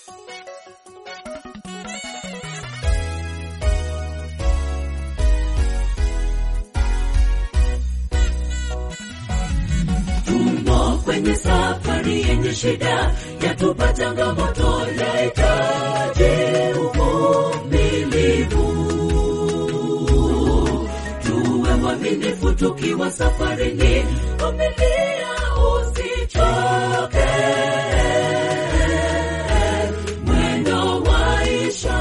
Tumo kwenye safari yenye shida, yatupa changamoto, yahitaji uvumilivu. Tuwe mwaminifu tukiwa safarini, vumilia usichoke. Mwendo waisha,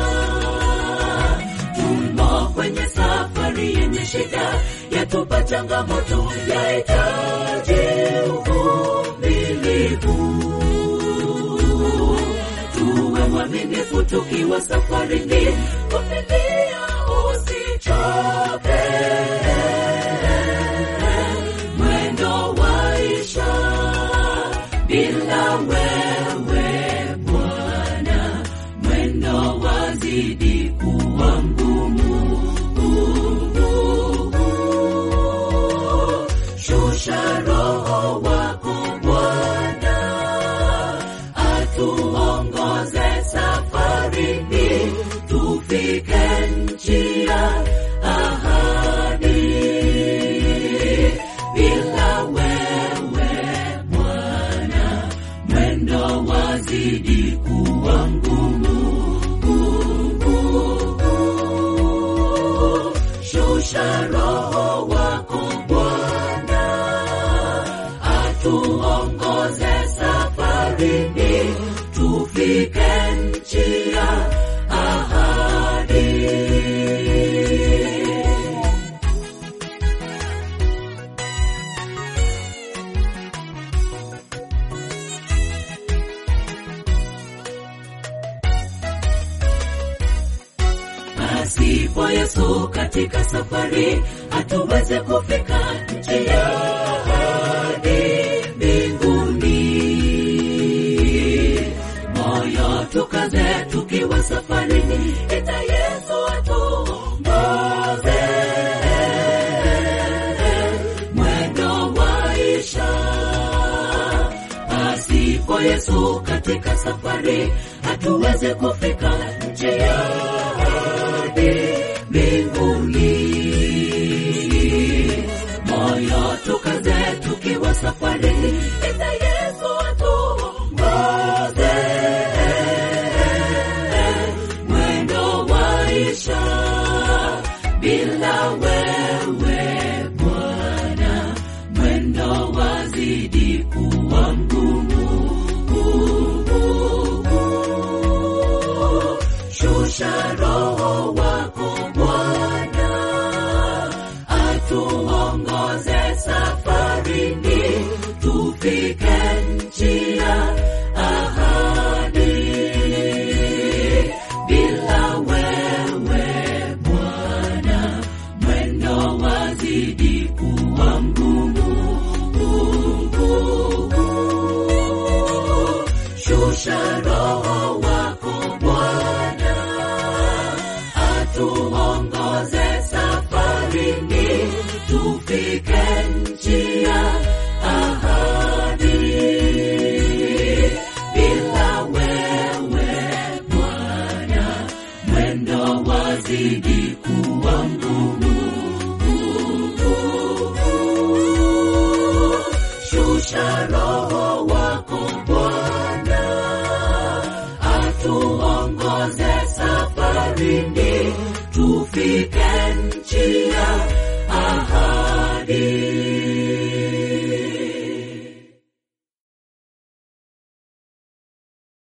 tumo kwenye safari yenye shida, yatupa changamoto, yahitaji uvumilivu. Tuwe mwaminifu tukiwa safarini, vumilia usichoke. Mwendo waisha, bila wewe Bwana, mwendo wazidi kuwa mgumu. Shusha roho wako Bwana, atuongoze safarini, tufike nchi ya ahadi. Bila wewe Bwana, mwendo wazidi kuwa mgumu. Shusha roho wako Bwana, atuongoze safarini, tufike nchi ya ahadi. Pasipo Yesu katika safari, hatuweze kufika nchi ya ahadi mbinguni. Moyo tukaze tukiwa safarini, ita Yesu atuongoze. Mwendo waisha, pasipo Yesu katika safari, hatuweze kufika nchi ya ahadi mbinguni. Moyo tukaze tukiwa safarini, ita Yesu atuongoze. Mwendo waisha, bila wewe Bwana, mwendo wazidi kuwa mgumu. Shusha roho wako Bwana, atuongoze safarini, tufike nchi ya ahadi. Bila wewe Bwana, mwendo wazidi kuwa mgumu. Shusha roho wako Bwana, atuongoze safarini, tufike nchi ya ahadi. Bila wewe Bwana, mwendo wazidi kuwa mgumu. Shusha roho wako Bwana, atuongoze safarini, tufike nchi